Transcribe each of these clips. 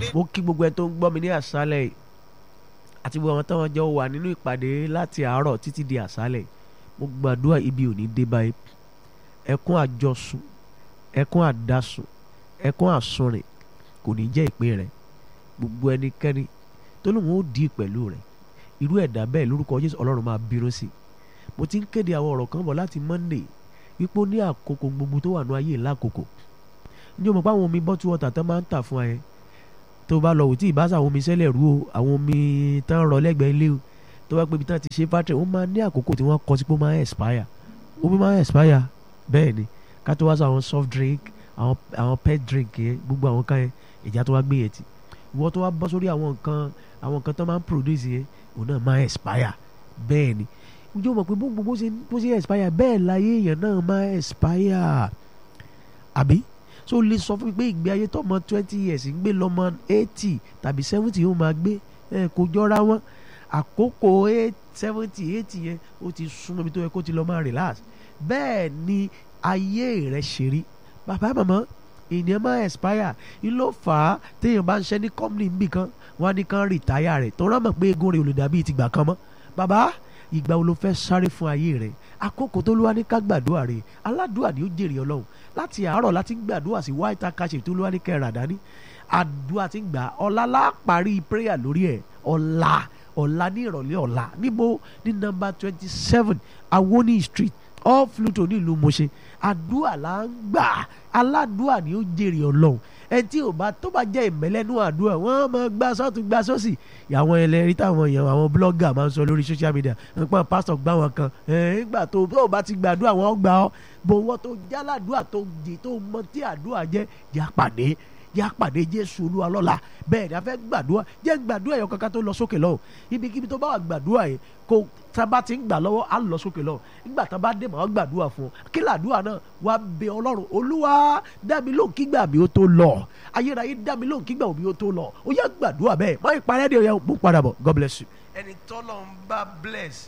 mo kí gbogbo ẹ tó ń gbọ́ mi ní àṣálẹ̀ yìí àti gbogbo àwọn táwọn jọ wà nínú ìpàdé láti àárọ̀ títí di àṣálẹ̀ mo gbàdúrà ibi ò ní dé báyìí ẹkún àjọsùn ẹkún àdásùn ẹkún àsunrìn kò ní jẹ́ ìpín rẹ̀ gbogbo ẹnikẹ́ni tó lóun ó dì í pẹ̀lú rẹ̀ irú ẹ̀dá bẹ́ẹ̀ lórúkọ Jésù Ọlọ́run máa bínú sí i mo ti ń kéde àwọn ọ̀rọ̀ kan bọ̀ láti Monday wípé ó ní àkókò gbogbo tó wà ní ayé lákòókò ǹjẹ́ o mọ̀ pé àwọn omi bottle water tán máa ń tà fún ẹ tó bá lọ wò tí ìbáṣà àwọn omi sẹ́lẹ̀ rú o àwọn omi tán rọ lẹ́gbẹ̀ẹ́ ilé o tó bá pé ibi tán ti ṣe fátẹ̀ ó máa ní àkókò tí wọ́n kọ sí pé ó máa ń expire omi máa ń expire bẹ́ẹ̀ ni ká tó wá sọ àwọn soft drink àwọn àwọn pet drink yẹn gbogbo àwọn kan yẹn ìjà tó wá gbé yẹn ti ìwọ tó wá bọ́ sórí àwọn nǹkan àwọn nǹkan tó máa ń produce yẹn òun náà máa ń expire bẹ́ẹ̀ ni ǹjẹ́ o mọ̀ pé bó bó ṣe bó ṣe expire bẹ́ẹ̀ láyé èèyàn náà máa ń expire àbí so lè sọ fún mi pé ìgbé ayé tọmọ twenty years ń gbé lọmọ eighty tàbí seventy yóò máa gbé ẹ kò jọra wọn àkókò seventy eighty yẹn ó ti súnmọ́ ibi tó yẹ kó ti lọ máa relax bẹ́ẹ̀ ni ayé rẹ̀ ṣe rí bàbá màmá ènìyàn máa expire ń ló fà á téèyàn bá ń ṣe ní company níbì kan wọn á ní kán rìtáyà rẹ̀ tó rán mọ̀ pé egun rẹ̀ ò lè dàbí tìgbà kan mọ́ bàbá ìgbà wo ló fẹ́ sáré fún ayé rẹ̀ àkókò tó lówá ní ká gbàdúrà rẹ̀ aládùúà ni ó jèrè ọlọ́run láti àárọ̀ láti ń gbàdúrà sí white akaṣe tó lówá ní kẹrà dání àdúrà ti ń gbà ọ̀la la parí prayer lórí ẹ̀ ọ̀la ọ̀la ní ìrọ̀lẹ́ ọ̀la níbo ní nọ́mbà twenty seven awoni street off Pluto nílùú Mọ̀ṣẹ́ àdúrà là ń gbà aládùúà ni ó jèrè ọlọ́run ẹ tí ò bá tó bá jẹ́ ìmẹ́lẹ́nu àdúrà wọ́n máa gbá sọ́tún gbá sọ́sì àwọn ẹlẹ́rìí táwọn èèyàn àwọn blogger máa ń sọ lórí social media nípa pásítọ̀ gbá wọn kan nígbà tó tó bá ti gbàdúrà wọn gbà ọ́ bó wọ́n tó jáládùúà tó jì tó mọ tí àdúrà jẹ́ yà pàdé yà pàdé Jésù Olúwa lọ́la bẹ́ẹ̀ ni a fẹ́ gbàdúrà jẹ́ gbàdúrà yẹn kankan tó lọ sókè lọ́wọ́ ibikíbi tó bá wà gbàdúrà yẹn kó tábà ti ń gbà lọ́wọ́ á lọ sókè lọ́wọ́ nígbà tá a bá dé màá gbàdúrà fún ọ kí làdúrà náà wà bẹ ọlọ́run olúwa dá mi lóhùn kígbà mi ó tó lọ ayérayé dá mi lóhùn kígbà mi ó tó lọ ó yá gbàdúrà bẹ́ẹ̀ má ìparẹ́ de ọ̀yà mú padà bọ̀ God bless you. ẹni tọ́lọ̀ ń bá bless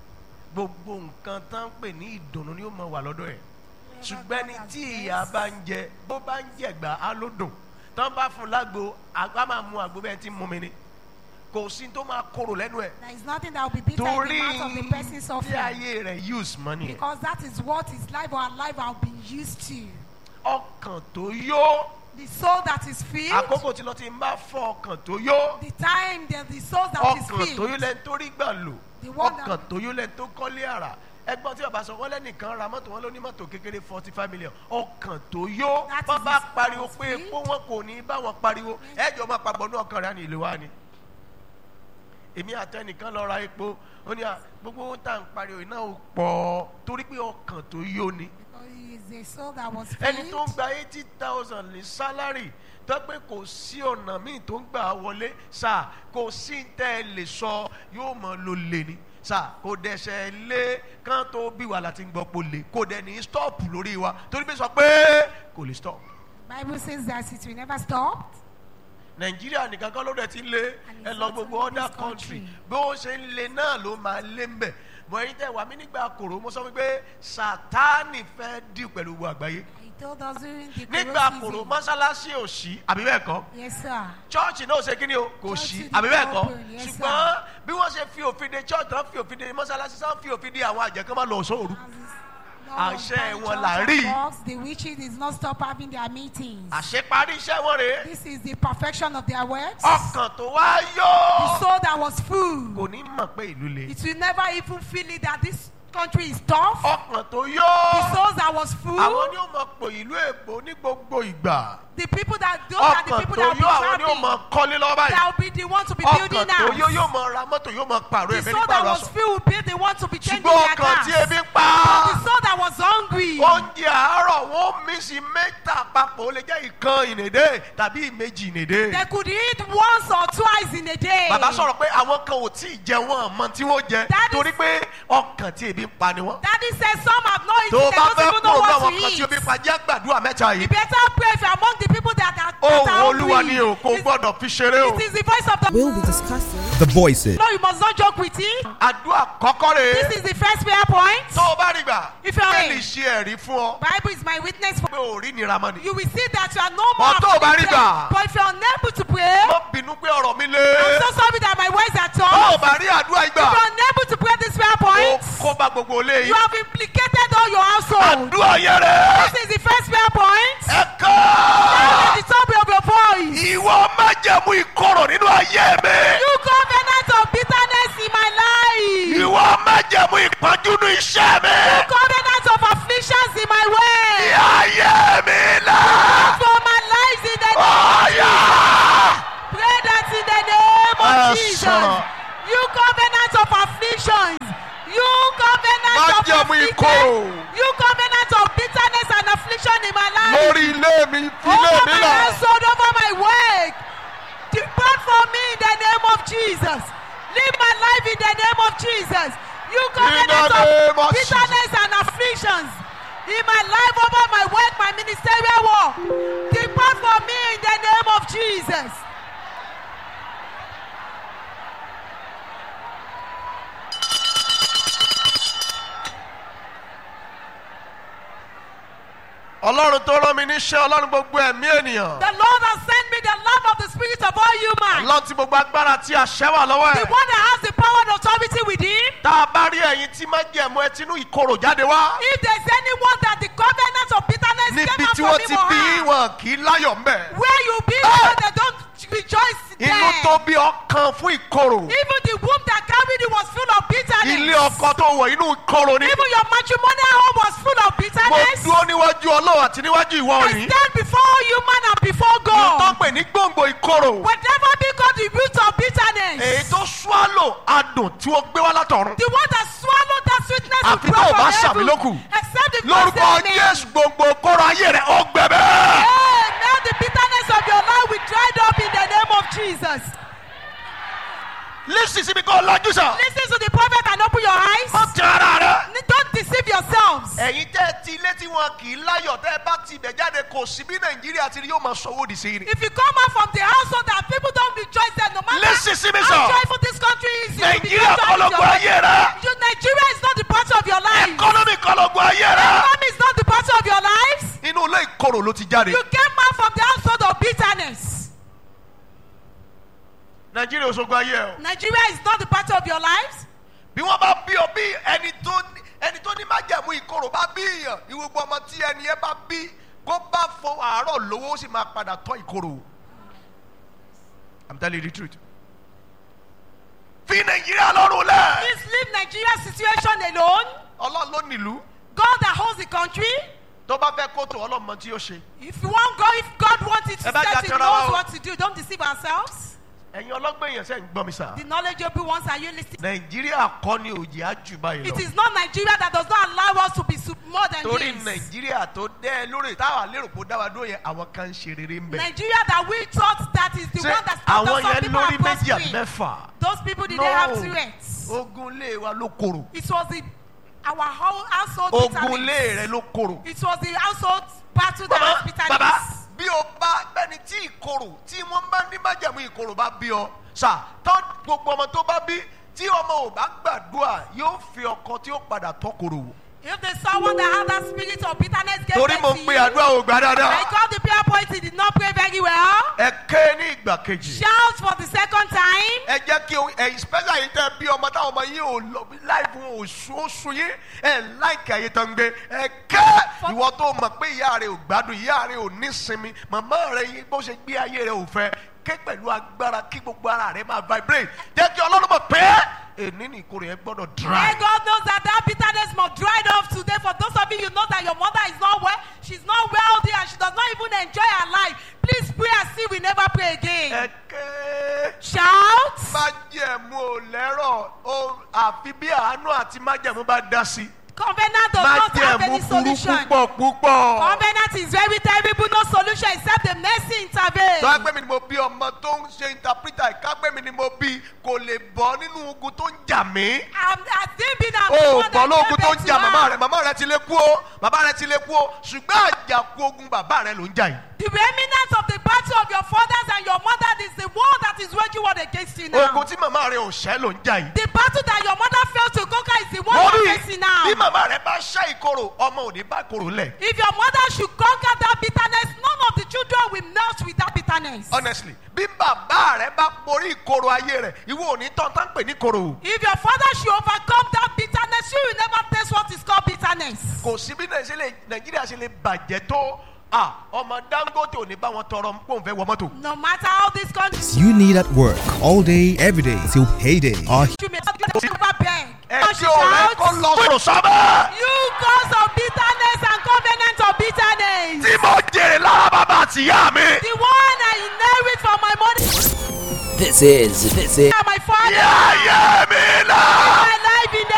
gbogbo nǹkan tán ń pè ní ìdùnnú ni ó mọ wà lọ́dọ̀ ẹ̀ ṣùgbọ́n ẹni tí ìyá bá ń jẹ bó bá ń jẹ̀gbà á ló dùn tán bá fún lágbo àgbà máa mu àgbo bẹ́ẹ̀ tí ń mú mi ni kò sí tó máa korò lẹ́nu ẹ̀ There is nothing that will be bitter in torí the mouth of the person bí suffering. ayé rẹ̀ use money ẹ̀ Because that is what his life or her life have been used to. ọkàn tó yó The soul that is filled, àkókò tí lọ ti ń bá fọ ọkàn tó yó the time that the soul that is ọkàn tó yó filled, lẹ́ni tó rí gbà lò The one that- ọkàn tó yó lẹ́ni tó kọ́lé àrà ẹgbọ́n tí bàbá sọ wọ́n lẹ́nìkan ra mọ́tò wọn ló ní mọ́tò kékeré forty five million ọkàn tó yó That wọ́n is bá his pariwo soul's pé filled. epo wọn kò ní bá wọn pariwo ẹjọ́ máa papọ̀ ní ọkàn rẹ̀ ní ìlú wa ni èmi àtẹnìkan lọ ra epo ó ní à gbogbo ohun tá à ń pariwo iná ò pọ̀ torí pé ọkàn tó yó ni because he is a soul that was ẹni tó ń filled. gba eighty thousand ní sálárì tó pé kò sí ọ̀nà míì tó ń gbà wọlé sà kò sí tẹ́ ẹ lè sọ yóò mọ̀ ló lé ni sà kò dẹ̀sẹ̀ lé kán tó bí wa láti gbọ́ pò lè kò dẹ̀ ní stop lórí wa torí pé sọ pé kò lè stop Bible says that it will never stop. nàìjíríà nìkan kan ló dẹ̀ ti lé And ẹ it's lọ not gbogbo only other this country country. bí ó ṣe ń lé náà ló máa lé ń bẹ̀ bọ̀ ẹ̀yin tẹ̀ wá mí nígbà kòrò mo sọ wípé sátánì fẹ́ dì pẹ̀lú gbogbo àgbáyé He told us during the nígbà Koro kòrò season. mọ́sálásí ò sí àbí bẹ́ẹ̀ kọ́ Yes, sir. chọ́ọ̀chì náà ò ṣe kíni o kò Church sí did àbí bẹ́ẹ̀ not kọ́ open, yes, ṣùgbọ́n bí wọ́n ṣe fi òfin de church tán fi òfin de mọ́sálásí tán fi òfin de àwọn àjẹkán máa lọ sóòru Àṣẹ wọn là rí. The witches did not stop having their meetings. àṣeparí iṣẹ́ wọn rèé This is the perfection of their works. ọkàn tó wá The yó soul that was full. kò ní mọ̀ pé ìlú le It will never even feel it that this country is tough. ọkàn tó The yó souls that was full. àwọn ni ó mọ̀ pò ìlú èbó ní gbogbo ìgbà The people that those are the ọkàn people tó that will be yó àwọn ni ó traveling. mọ̀ kọ́lé lọ́wọ́ báyìí That will be the one to be ọkàn building tó yó now. yóò mọ̀ ra mọ́tò yóò mọ̀ pààrọ̀ The ẹ̀fẹ́ soul ní that pààrọ̀ was aṣọ filled will be the one to be changing ṣùgbọ́n their ọkàn tí cars. ebi ń pa The soul that was hungry. oúnjẹ àárọ̀ wọn mí sí mẹ́ta papọ̀ ó lè jẹ́ ìkan ìnèdè tàbí ìmejì ìnèdè. They could eat once or twice in a day. bàbá sọ̀rọ̀ pé àwọn kan ò tí ì jẹ wọn àmọ́ tí wọ́n jẹ That is- torí pé ọkàn tí ebi ń pa ni wọ́n. Daddy says some have not tó eaten. o They bá don't fẹ́ even know kúrò ní what àwọn to kan tí eat. ebi ń pa jẹ́ gbàdúrà mẹ́ta You yìí. better pray if you're among the people that are, that ohun are olúwa hungry. ni o kò It- gbọ́dọ̀ fi ṣeré o. It is the voice of the We'll be discussing The voices. No, you must not joke with it. àdúrà kọ́kọ́ rèé This is the first prayer point. tó o bá rí gbà If you are- bẹ́ẹ̀ lè ṣe ẹ̀rí fún ọ Bible is my witness for pé ò rí nira mọ́ ni. you will see that you are no more But tó o bá rí afflicted. gbà. But if you're unable to pray, mo mi I'm lé. so sorry that my words are Bá ò tough. bá rí àdúrà If you ìgbà. are unable to pray this prayer Ó point, kó bá gbogbo ilé you yìí. have implicated all your household. Àdúrà yẹn rẹ̀. This is the first prayer point. Ẹ ká. At the top of your voice. Ìwọ májẹ̀mú ìkorò nínú ayé mi. You covenant of bitterness in my life. Ìwọ májẹ̀mú ìpọ́njú nínú iṣẹ́ mi. Covenant of afflictions in my way. Ayé mi là. For my life in the name Ọ̀yà. Pray that in the name of Ah, Jesus. sọ̀rọ̀. You covenant of afflictions. You covenant of Májẹ̀mú affliction. ìkorò. You covenant of bitterness and affliction in my life. Lórí ilé mi, fi ilé over mi my là. household, over my work. Depart from me in the name of Jesus. Live my life in the name of Jesus. You covenant name of of bitterness and afflictions in my life, over my work, my ministerial work. Depart from me in the name of Jesus. Ọlọ́run tó rán mi níṣẹ́ Ọlọ́run gbogbo ẹ̀mí ènìyàn. The Lord has sent me the love of the Spirit of all humans. Ọlọ́run tí gbogbo agbára tí àṣẹ wà lọ́wọ́ The ẹ̀. one that has the power and authority with him. Tá a bá rí ẹ̀yin tí májẹ̀mú ẹ tinú ìkorò jáde wá. If there's anyone that the covenant of bitterness Níbi came out tí from wọ́n him ti or bí her, wọn kì í láyọ̀ mbẹ̀. where you be Ah! there, they don't rejoice there. Inú tó bí ọkàn fún ìkorò. Even the womb that carried you was full of bitterness. Ilé ọkọ tó wọ̀ inú ìkorò ni. Even your matrimonial home was full of Mo bitterness. dúró níwájú Ọlọ́run àti níwájú ìwọ I òní. stand before human and before Mo tó God. pè ní gbòǹgbò ìkorò. Whatever be called the root of bitterness. Èyí tó swallow adùn tí wọ́n gbé wá látọ̀run. The one that swallowed that sweetness Àfi you tó o brought bá from ṣàmì heaven. lókù. Except the Lórúkọ first amen. Jésù gbogbo kóró ayé rẹ̀ ó gbẹ̀bẹ̀. Hey, now the bitterness of your life will dried up in the name of Jesus. Lísì síbi kó lajú sàn. Listen to the prophet and open your eyes. Ó ti ara rẹ̀. Don't deceive yourselves. ẹ̀yin tẹ́ ti ilé tí wọn kì í láyọ̀ tẹ́ ẹ bá ti ibẹ̀ jáde kò sí bí nàìjíríà ti rí yóò máa sanwó òdì sí i ni. If you come out from the household that people don't rejoice there, no matter Listen to me, how sir. joyful this country is, you will be nàìjíríà joyful kọ́ ló in gbọ́ your ayé rẹ̀. You, Nigeria is not the part of your life. ẹkọ́nọ́mì kọ́ ló gbọ́ ayé rẹ̀. Economy is not the part of your lives. inú ilé ìkorò ló ti jáde. You came out from the household of bitterness. nàìjíríà ò sọgbọ́ ayé ẹ̀ o. Nigeria is not the part of your lives. bí wọ́n bá bí ọ bí ẹni tó ní- ẹni tó ní májẹ̀mú ìkorò bá bí èèyàn ìwògbọ́ ọmọ tí ẹni ẹ bá bí kó bá fọ àárọ̀ lówó ó sì máa padà tọ́ ìkorò. I'm telling you the truth. fi nàìjíríà lọ́rùn lẹ̀. Please leave Nigeria's situation alone. ọlọ́run ló nílùú God that holds the country. tó bá fẹ́ kó tó ọlọ́mọ tí ó ṣe. If you want God, if God wants it to Ẹ bá set, jà He tẹ́ra wa knows o. what to do. Don't deceive ourselves. ẹ̀yin ọlọ́gbọ́n èèyàn sẹ́ ń gbọ́ mi sá. The knowledgeable ones are you listening? nàìjíríà kọ́ ni òjì á jù báyìí It lọ. is not Nigeria that does not allow us to be su- more than torí this. nàìjíríà tó dẹ́ ẹ lórí táwa lérò kó dá wa dúró yẹn àwọn kan ń ṣe rere ń bẹ̀. Nigeria that we thought that is the ṣé one that stopped àwọn us. Some yẹn people are lórí méjì àbí prospering. mẹ́fà. Those people didn't No. have threats. ogun lé wa ló korò. It was the our whole household ogun lé bitterness. rẹ ló korò. It was the household battle that bàbá has bitterness. bàbá bí o bá bẹ́ni tí ìkorò tí wọ́n bá ní májàmú ìkorò bá bí ọ sà tán gbogbo ọmọ tó bá bí tí ọmọ ò bá gbàdúrà yóò fi ọkọ tí ó padà tọ́ korò wò. If there's someone that has that spirit of bitterness, get torí back mo to ń pe you. àdúrà ò gbà I dáadáa. called the prayer point, he did not pray very well. ẹ ké ní ìgbà kejì. Shout for the second time. ẹ jẹ́ kí o ẹ̀yin special yìí tẹ́ bí ọmọ táwọn ọmọ yìí ò lọ láìfún oṣù oṣù yìí ẹ̀ láìka ayé tán gbé ẹ kẹ́ ìwọ tó mọ̀ pé ìyá rẹ̀ ò gbádùn ìyá rẹ̀ ò ní sinmi màmá rẹ̀ yìí bó ṣe gbé ayé rẹ̀ ò fẹ́ ké pẹ̀lú agbára kí gbogbo ara rẹ̀ máa vibrate jẹ́ kí ọlọ́run mọ̀ pé èní ní ìkorò yẹn gbọ́dọ̀ May dry. God knows that that bitterness must dried off today. For those of you, you know that your mother is not well, she's not wealthy, and she does not even enjoy her life. Please pray and see we never pray again. ẹ ké Shout. májẹ̀mú ò lẹ́rọ̀ o àfi bí àánú àti májẹ̀mú bá dá sí Covenant does not have májẹ̀mú any burú solution. púpọ̀ púpọ̀. Covenant is very terrible, no solution except the mercy intervene. tó ẹgbẹ́ mi ni mo bí ọmọ tó ń ṣe interpreter ìkágbẹ́ mi ni mo bí kò lè bọ́ nínú ogun tó ń jà mí. I'm, I've still been I'm o the ò one bọ́ that lógun gave tó ń birth jà to màmá her. rẹ̀ màmá rẹ̀ ti lè kú o bàbá rẹ̀ ti lè kú o ṣùgbọ́n àjàkú ogun bàbá rẹ̀ ló ń jà yìí. The remnant of the battle of your fathers and your mother is the war that is waging war against you now. ogun tí màmá rẹ̀ ò ṣẹ́ ló ń jà yìí. The battle that your mother failed to conquer is the one wọ́n you're rí facing now. bí màmá rẹ̀ bá ṣẹ́ ìkorò ọmọ ò ní bá ìkorò lẹ̀. If your mother should conquer that bitterness, none of the children will melt with that bitterness. bitterness. honestly bí bàbá rẹ bá borí ìkorò ayé rẹ ìwọ ò ní tán tán pè ní korò If your father should overcome that bitterness, you will never taste what is called bitterness. kò sí bí Nàìjíríà ṣe lè- nàìjíríà ṣe lè bàjẹ́ tó ah, ọmọ dangote ò ní bá wọn tọrọ pé òun fẹ́ wọ mọ́tò. No matter how this country you need at work all day, every day till payday. Our may never beg. ẹ Or tí she ò rẹ kó shouts, lọ sọ̀rọ̀ sábẹ́. You cause of bitterness and covenant of bitterness. tí mo jèrè lára bàbá àtìyá mi. The one I inherit from my mother this is this is and my father. yáyé mi náà. My